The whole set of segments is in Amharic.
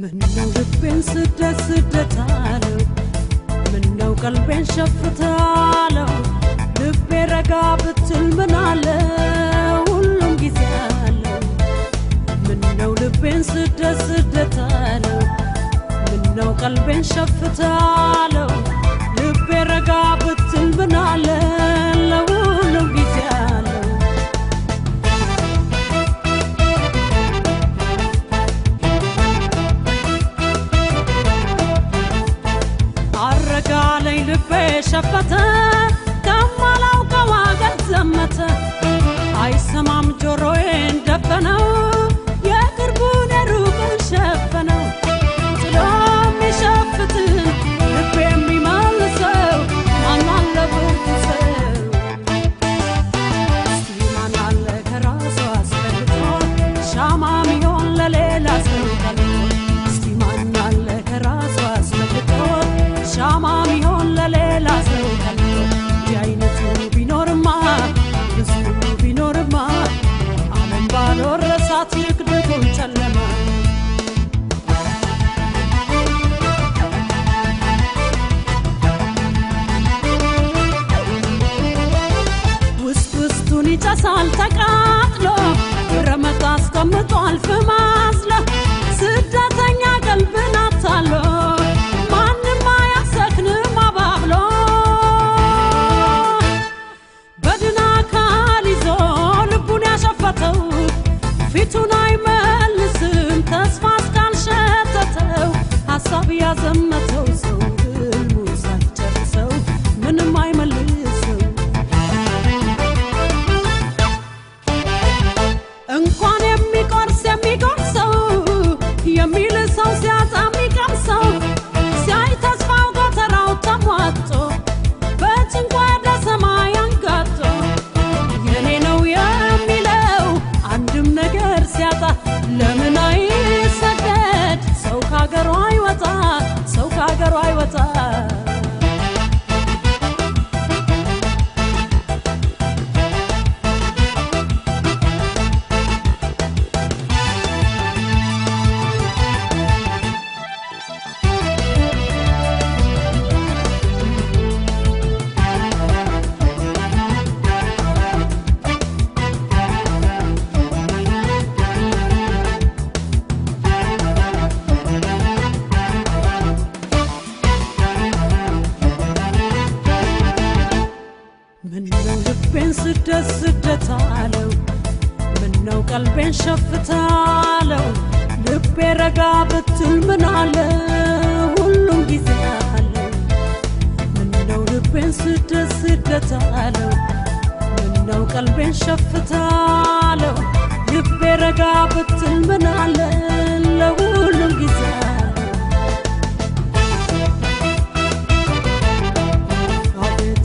ምነው ልቤን ስደት ስደት አለው ምነው ቀልቤን ሸፍታለው ልቤ ረጋ ብትል ምን አለ ሁሉም ጊዜ አለው ምነው ልቤን ስደት ስደት አለው ምነው ቀልቤን ሸፍታለው ልቤ ረጋ ብትል ምን አለ ለሁሉም ጊዜ አለው አረጋለኝ ልቤ ሸፈተ ከማላውቀው አገር ዘመተ አይሰማም ጆሮዬን ደፈነው የቅርቡን የሩቁን ሸፈነው ጥሎ የሚሸፍትን ልቤ የሚመልሰው ማናለ ብርቱ ሰው እስቲ ማናለ ከራሱ አስፈልጦ ሻማ ሚሆን ለሌላ ሰው ቀልጦ እስቲ ማናለ ከራሱ አስፈልጦ ሻማ ሚሆን ለሌላ ሰው ቀልጦ እንዲህ አይነቱ ቢኖርማ ብዙ ቢኖርማ ዓለም ባልወረሳት ይክደቱን ጨለማ ውስጥ ውስጡን ይጨሳል ተቃጥሎ ረመት አስቀምጧል ፍም አዝሎ ስደተኛ ቀልብን አታሎ ማንም አያሰክንም አባብሎ በድን አካል ይዞ ልቡን ያሸፈተው ፊቱን አይመልስም ተስፋ እስካልሸተተው ሀሳብ ያዘመተው ሰው ህልሙ ሳይጨርሰው ምንም አይመልሰው እንኳን የሚቆርስ የሚጎርሰው የሚል ሰው ሲያጣ የሚቀምሰው ሲያይ ተስፋው ጎተራው ተሟጦ በጭንቋ ወደ ሰማይ አንጋጦ የኔ ነው የሚለው አንድም ነገር ሲያጣ ለምን አይሰደድ ሰው ከሀገሩ አይወጣ ሰው ከሀገሩ አይወጣ ምነው ልቤን ስደት ስደት አለው ምነው ቀልቤን ሸፍታለው ልቤ ረጋ ብትል ምን አለ ሁሉም ጊዜ አለው ምነው ልቤን ስደት ስደት አለው ምነው ቀልቤን ሸፍታለው ልቤ ረጋ ብትል ምን አለ ለሁሉም ጊዜ አለው አቤት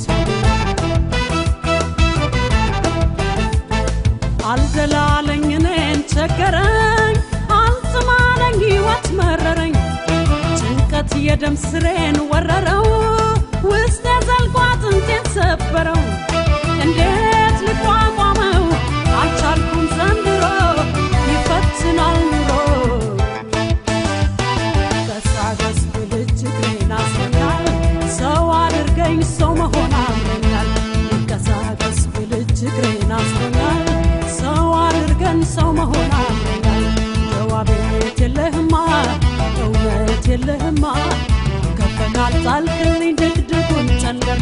አልደላለኝ እኔን ቸገረኝ አልጽማለኝ ሕይወት መረረኝ ጭንቀት የደም ስሬን ወረረው ውስጥ የዘልቆ አጥንቴን ሰበረው እንዴት ልቋቋመው አልቻልኩም ዘንድሮ ይፈትናል ኑሮ ገሳገስ ብልጅ እግሬን አስሮኛል ሰው አድርገኝ ሰው መሆን አምሮኛል ገሳገስ ብልጅ እግሬን አስሮኛል ሰው አድርገን ሰው መሆን አምሮኛል ጀዋቤት የለህማ እውነት የለህማ ከፈናል ጣልክልኝ ድቅድቁን ጨለማ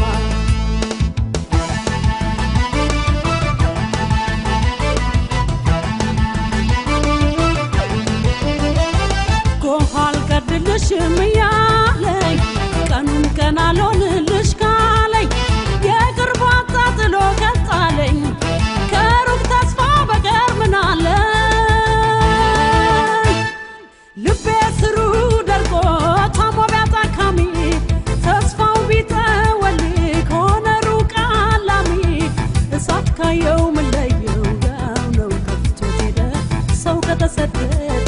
ጎህ አልቀድልሽም እያለኝ ቀኑን ቀን አልሆንልሽ ካለኝ የቅርቡ አጣጥሎ ቀጣለኝ ከሩቅ ተስፋ በቀር ምን አለኝ ልቤ ስሩ ደርቆ ታሞ ቢያጣካሚ ተስፋው ቢጠወልግ ከሆነ ሩቅ አላሚ እሳት ካየው ምን ለየው ያው ነው ከፍቶት ሄደ ሰው ከተሰደደ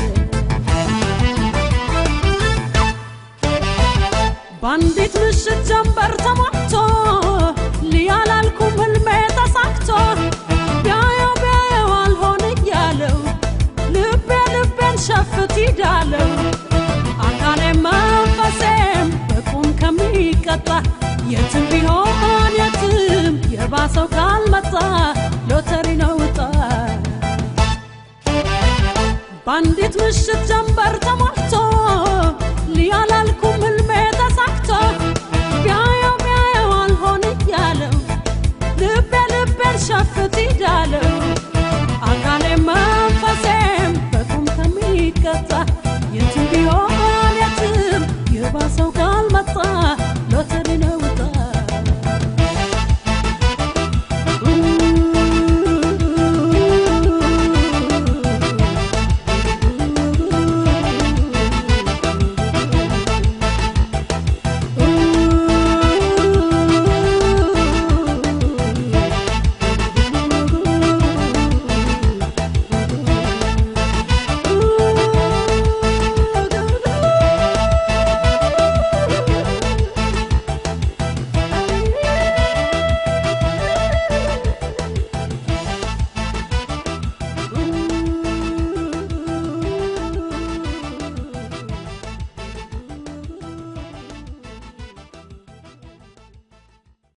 በአንዲት ምሽት ጀንበር ተሟቶ ሊያላልኩም ህልሜ ተሳክቶ ቢያየው ቢያየው አልሆን እያለው ልቤ ልቤን ሸፍት ይዳለው ሰው ካልመጣ ሎተሪ ነው ዕጣ በአንዲት ምሽት ጀንበር ተሞልቶ ሊያላ